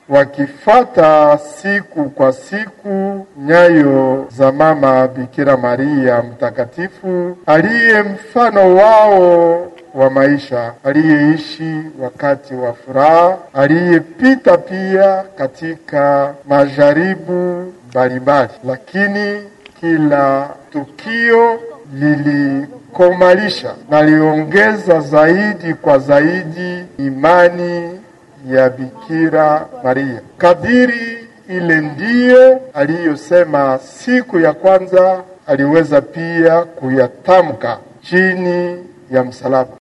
wakifuata siku kwa siku nyayo za mama Bikira Maria mtakatifu aliye mfano wao wa maisha, aliyeishi wakati wa furaha, aliyepita pia katika majaribu mbalimbali, lakini kila tukio lilikomalisha na liongeza zaidi kwa zaidi imani ya Bikira Maria. Kadiri ile ndiyo aliyosema siku ya kwanza, aliweza pia kuyatamka chini ya msalaba.